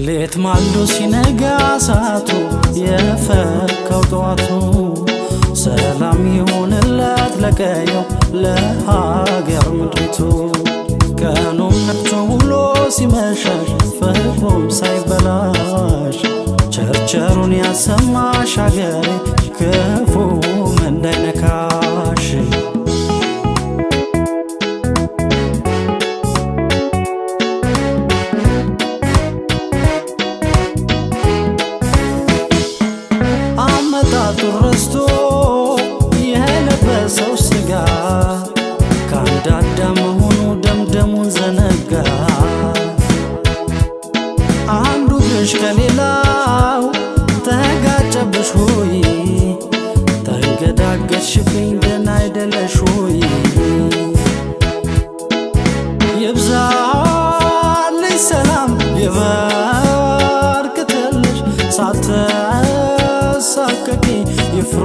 ሌት ማልዶ ሲነጋ እሳቱ የፈካው ጠዋቱ ሰላም ይሁንለት ለቀየው ለሀገር ምድሪቱ ቀኑም ነግቶ ውሎ ሲመሻሽ ፍቅሩም ሳይበላሽ ቸርቸሩን ያሰማሽ አገሬ ክፉም እንዳይነካሽ አመጣጡ ረስቶ የለበሰው ስጋ ከአንድ አዳም መሆኑ ደምደሙን ዘነጋ። አንዱ ግሽ ከሌላው ተጋጨብሽ ሆይ ተንገዳገድሽብኝ ደህና አይደለሽ ሆይ ይብዛልሽ ሰላም ይበርክትልሽ ሳትሳቀቂ ይፍሩ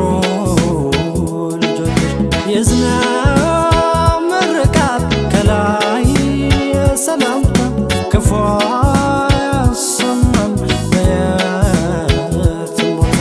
ልጆችሽ የዝናብ ምርቃት ከላይ ሰላምታ ክፉ አያሰማም በየትም ቦታ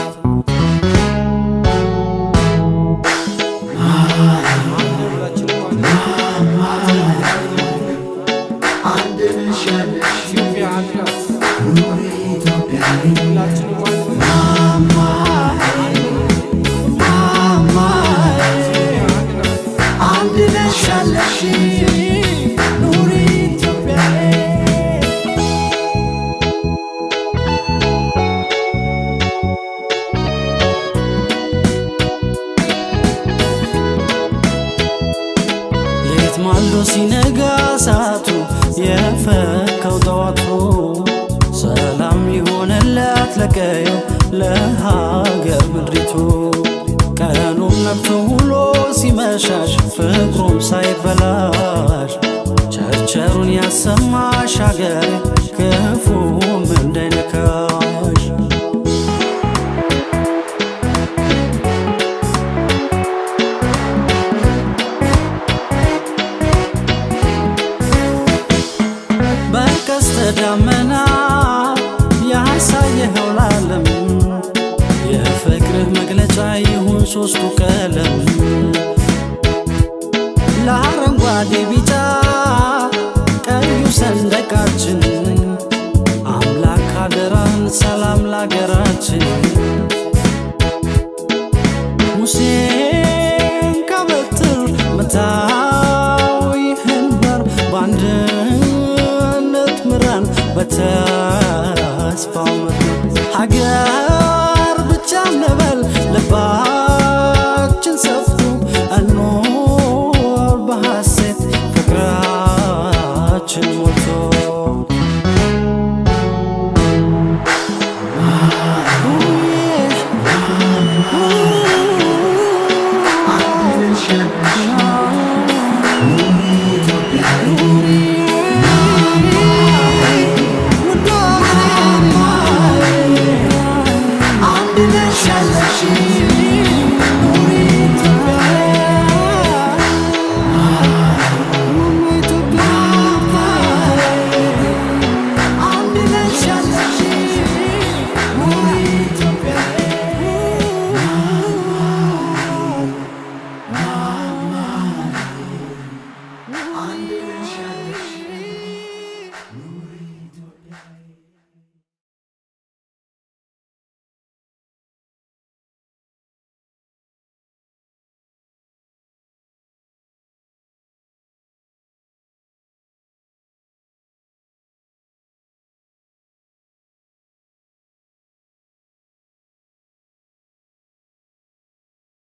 ሌት ማልዶ ሲነጋ እሳቱ የፈካው ጠዋቱ ሰላም ይሆንለት ለቀየው ለሀገር ምድሪቱ ቀኑም ነግቶ ውሎ ሲመሻሽ ፍቅሩም ሳይበላሽ ቸርቸሩን ያሰማሽ አገሬ ክፉም እንዳይነካሽ በቀስተ ደመና ያሳየኸው ለዓለም የፍቅርህ መግለጫ ይሁን ሶስቱ ቀለም ለአረንጓዴ ቢጫ ቀዩ ሰንደቃችን አምላክ ሀገራን ሰላም ለሀገራችን ሙሴን ከበትር መታው ይህን በር በአንድነት ምራን በተስፋው ምድር ሀገር ብቻ እንበል ልባችን ሰፍቶ እንኖር በሐሴት ፍቅራችን ሞልቶ አንድ ነሽ ያለሽ